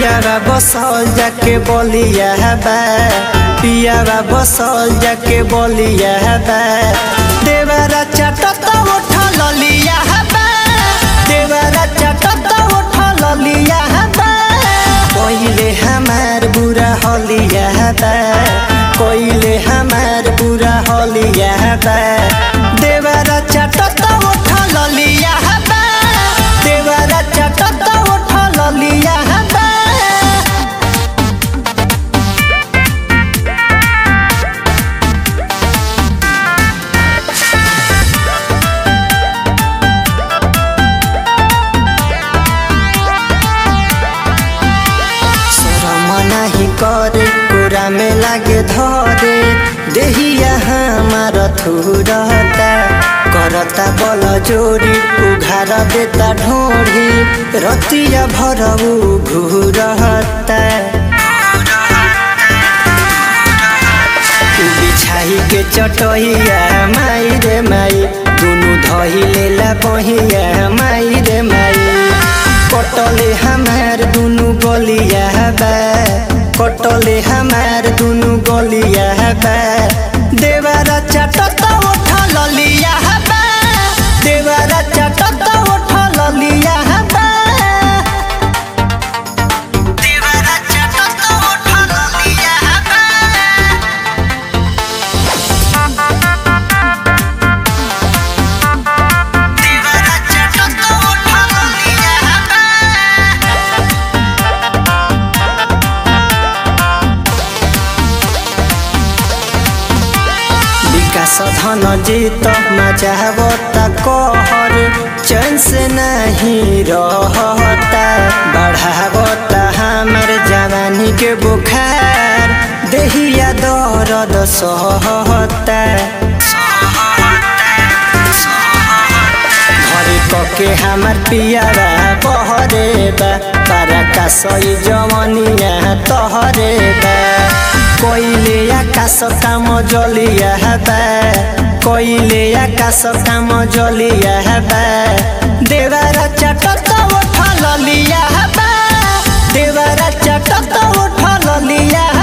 पियावा बसल जाके बोलिया बा पियावा बसल जाके बोलिया बा देवरा चटत उठा ललिया बा देवरा चटत उठा ललिया बा कोइले हमार बुरा हलिया बा कोइले हमार बुरा हलिया बा देवरा चटत उठा ललिया बा देवरा चटत उठा ललिया बा शरम नाही करे कुरा में लागे धरे देहिया हमार थुरता करता बल जोरी उघार देता ढोरी रतिया भरऊ घूरता बिछाई के चटहिया माई रे माई दुनु धही लेला बहिया माई रे माई कटले हमार दुनु गलिया बा कटले हमार दुनु गलिया बा देवरा चटत उठा ललिया बा देवरा चटत उठा ललिया बा देवरा चटत उठा ललिया बा देवरा चटत उठा ललिया बा विकास धन जीत मचावता कहर चैन से नहीं रहता बढ़ावता हमार जवानी के बुखार देहिया दर्द सहता घरे कके हमार पियारा बहरे बा पारा का सही जमनिया तहरे बा कोइले आकाश काम जलिया बा कोइले आकाश काम जलिया बा देवारा चटत उठा ललिया बा देवारा चटत उठा ललिया